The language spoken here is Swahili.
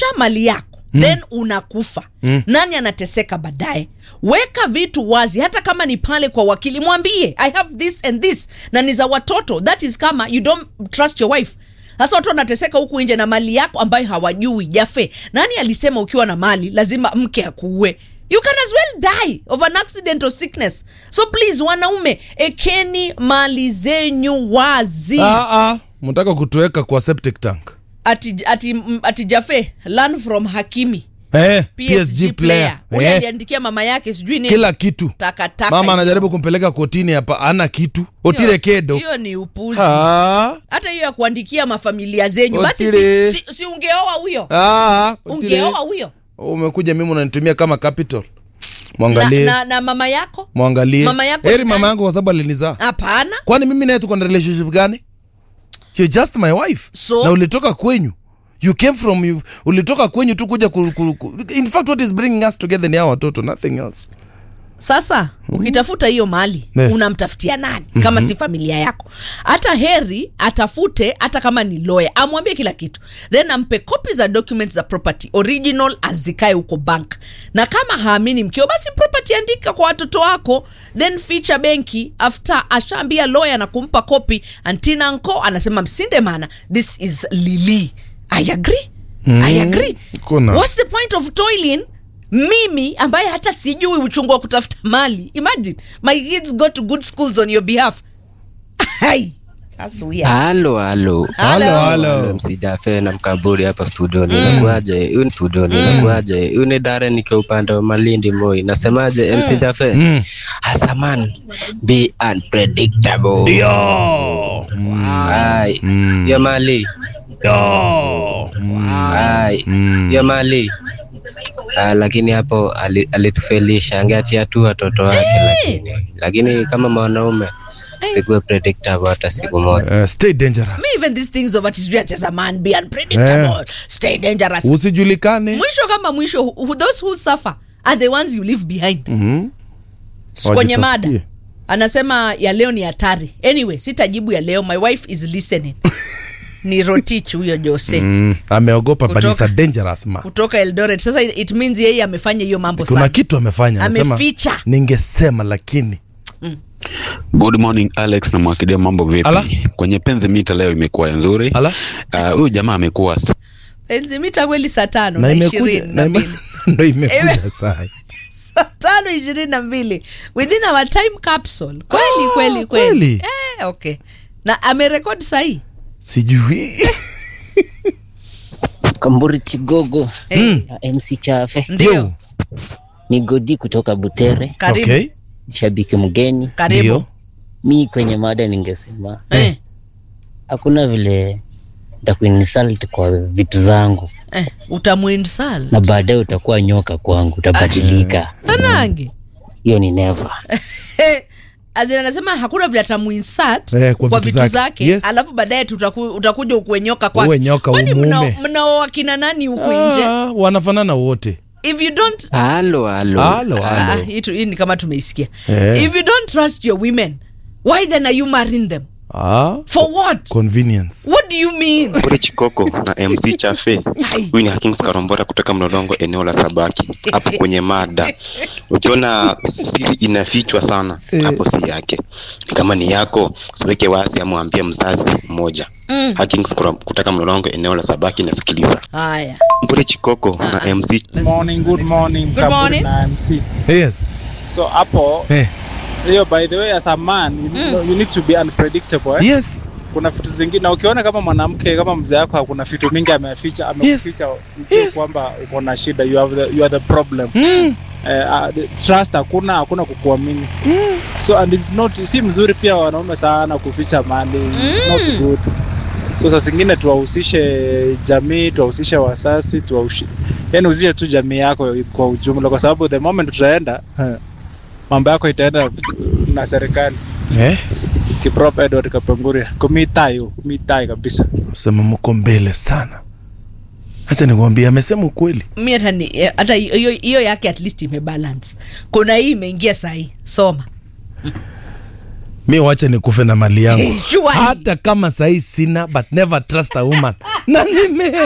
ficha mali yako mm. then unakufa mm. nani anateseka baadaye weka vitu wazi hata kama ni pale kwa wakili mwambie i have this and this na ni za watoto that is kama you don't trust your wife sasa watu wanateseka huku nje na mali yako ambayo hawajui jafe nani alisema ukiwa na mali lazima mke akuue you can as well die of an accident or sickness so please wanaume ekeni mali zenyu wazi ah, ah, mtaka kutuweka kwa septic tank ati, ati, m- ati jafe learn from hakimi eh, PSG, player huyu eh, aliandikia mama yake sijui nini kila kitu takataka mama hiyo. anajaribu kumpeleka kotini hapa ana kitu otire Hiyo- kedo hiyo ni upuzi Ah, hata hiyo ya kuandikia mafamilia zenyu basi si, Otile. si, si ungeoa huyo ah, Otile. ungeoa huyo umekuja mimi unanitumia kama capital na, mwangalie na, na mama yako mwangalie Mama yako heri ni mama nani? yangu kwa sababu alinizaa hapana kwani mimi naye tuko na relationship gani You're just my wife So? na ulitoka kwenyu you came from you, ulitoka kwenyu tu kuja ku, ku, ku, in fact what is bringing us together ni hawa watoto nothing else sasa ukitafuta hiyo mali Ne. unamtafutia nani kama si familia yako hata heri atafute hata kama ni lawyer amwambie kila kitu then ampe kopi za documents za property original azikae huko bank na kama haamini mkio basi property andika kwa watoto wako then ficha benki after ashaambia lawyer na kumpa kopi antina nko anasema msinde mana this is lili i agree i agree kuna. what's the point of toiling mimi ambaye hata sijui uchungu wa kutafuta mali imagine my kids go to good schools on your behalf Hai, that's weird. halo halo Halo. halo msijafe na mkaburi hapa studioni inakuaje huyu ni studioni inakuaje huyu ni dare nikiwa upande wa malindi moi nasemaje msijafe Mm. hasaman be unpredictable Yo. Ai, Mm. ya mali Yo. Ai, Mm. ya mali Ah, lakini hapo ali- alitufelisha angeachia tu watoto wake lakini lakini kama mwanaume sikuwe predictable hata siku moja Uh, stay dangerous Me even these things of what is real as a man be unpredictable stay dangerous usijulikane mwisho kama mwisho who- who- those who suffer are the ones you leave behind Mhm. kwenye mada Wajitafutie. anasema ya leo ni hatari anyway sitajibu ya leo my wife is listening ni rotich huyo jose Mm, ameogopa but Kutoka- it's a dangerous man kutoka eldoret sasa it means yeye amefanya hiyo mambo kuna sana kitu amefanya anasema, Ameficha. ningesema lakini Good morning Alex na Mwakidia, mambo vipi? Ala. Kwenye penzi mita leo imekuwa nzuri. Ala. Ah, Huyu jamaa amekuwa st- enzimita kweli saa tano na na imekuja ishirini na na ime- mbili ndo imekuja Ime- saa saa tano ishirini na mbili within our time capsule kweli Ah, kweli kweli kweli. eh, okay na amerekodi sahii sijui Kamburi Chigogo eh, na MC Chafe ndio Yo. ni Godi kutoka Butere, karibu okay. shabiki mgeni. karibu Ndio. Mi kwenye mada ningesema eh, hakuna vile ntakuinsult kwa vitu zangu eh, utamuinsal na baadaye utakuwa nyoka kwangu, utabadilika. anange Hiyo ni never. azin anasema hakuna vile atamuinsat Eh, kwa kwa vitu vitu zake. zake Yes. alafu baadaye tutaku- utakuja ukuwe nyoka Uwe nyoka, umuume. mnao kina nani huku nje Ah, wanafanana wote if you don't halo halo halo Ah, halo hii tu- hii ni kama tumeisikia Eh. if you don't trust your women why then are you marrying them ah, for what convenience what do you mean Kule Chikoko na MC Chafe. Huyu ni Hakings Karombora kutoka Mlolongo, eneo la Sabaki. Hapo kwenye mada, ukiona siri inafichwa sana, hapo si yake. Kama ni yako, usiweke wasi, amwambie mzazi mmoja. Mm. Hakings Karom- kutoka Mlolongo, eneo la Sabaki, nasikiliza. haya Kule Chikoko na MC Let's morning move to the good next one. morning Good Kaburi morning. na MC yes so hapo eh. hiyo by the way as a man you, know, you need to be unpredictable eh? yes kuna vitu zingine na ukiona kama mwanamke kama mzee wako kuna vitu mingi ameficha amekuficha ujue Yes. kwamba uko na shida you, have the, you are the problem mm. eh, uh, the trust hakuna hakuna kukuamini so and it's not si mzuri pia wanaume sana kuficha mali it's not good so saa zingine tuwahusishe jamii tuwahusishe wasasi tuwahushi yani uhusishe tu jamii yako kwa ujumla kwa sababu the moment tutaenda eh, mambo yako itaenda na serikali eh. kiprop edward kapenguria kumitai kumitai kabisa sema mko mbele sana hacha nikwambia amesema ukweli mi hata ni- eh, hata hiyo hiyo yake at least imebalance kuna hii imeingia sahii soma mi wacha nikufe na mali yangu Surely. hata kama sahii sina but never trust a woman na nime